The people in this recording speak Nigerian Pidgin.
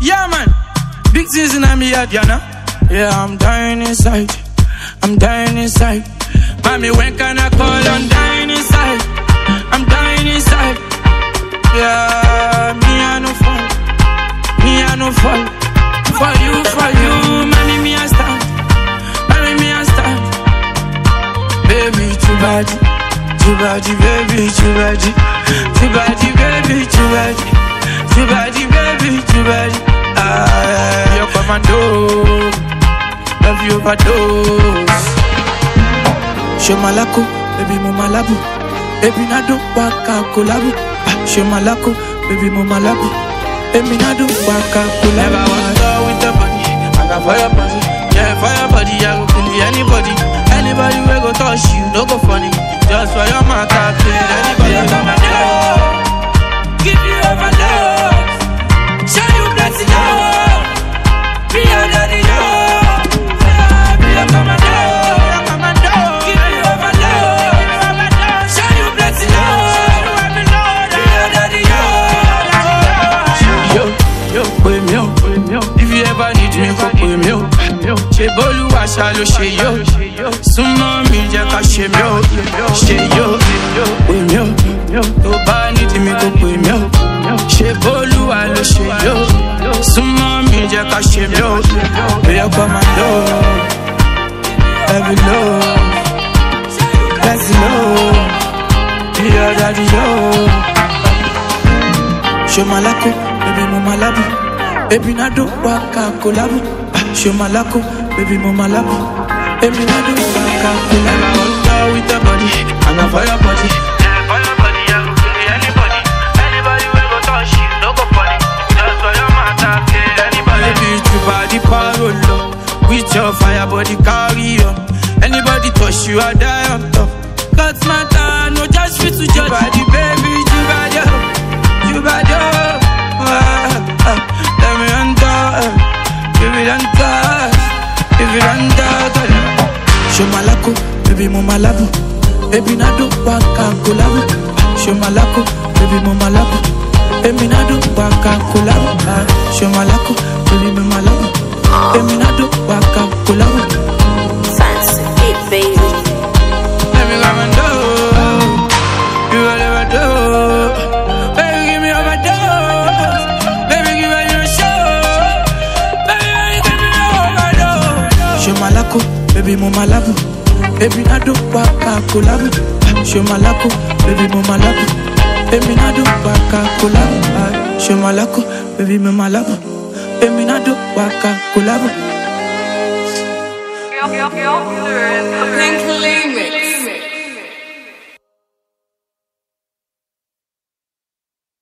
Yeah, man. Big things in me head, you know. Yeah, I'm dying inside. I'm dying inside. Mommy, when can I call? I'm dying inside. I'm dying inside. Yeah, me I no fall. Me I no fall. For you, for you, mommy, me I stand. Mommy, me I stand. Baby, too bad. Too bad, baby, too bad. Too bad, baby, too bad. Too bad, baby, too bad. Ah, you're commando. Love you overdose. Show malako, baby mo malabu. Baby nado waka kolabu. Ah, Show malako, baby mo malabu. Baby nado waka kolabu. Never was done with the body. I got fire body. Yeah, fire body. I go kill anybody. Anybody we go touch you, no go funny. Just for your mouth, I kill anybody. Come and Give you overdose. Show you plenty love. Be under the yoke. Be a commando. Give you overload. Show you plenty love. Be under the yoke. Yo, yo, pè mí o. If you ever need me, kò pè mí o. Ṣé bólúwa ṣá ló ṣe yó? Súnmọ́ mi jẹ́ ká ṣe mí o. Ṣé yó? Pè mí o. Tó bá nídìí mi kò pè mí o. Ṣé bólúwa ló ṣe yó? Súnmọ́ mi jẹ́ ká ṣe mí o. Bóyá kọ́ máa lọ. Every love. Let's know. Be your daddy, yo. Show malako, baby mo malabu. Baby nado waka kolabu. Ah, Show malako, baby mo malabu. Baby nado waka kolabu. I want to with the body, and I fire body. Yeah, fire body, I go kill anybody. Anybody we go touch you, no go funny. Just for your matter, kill anybody. Baby, you body parole. With your fire body carry on. Anybody touch you, I die on top. Cut matter, no just fit to judge. Body, baby, you body, you body. Ah, ah, let me enter, give it enter, give it enter. Show malako, baby mo malabu. Baby nado waka kolabu. Ah, Show malako, baby mo malabu. Baby nado waka kolabu. Ah, Show malako, baby mo malabu. Baby nado waka kolabu. Fancy it, baby. Let me come and do. You will never do. Baby, give me overdose. Baby, give me your show. Baby, give me overdose. Show malako, baby mo malabu. Baby nado waka kolabu. Ah, Show malako, baby mo malabu. Baby nado waka kolabu. Ah, Show malako, baby mo malabu. Baby nado waka kolabu. Pink Limit.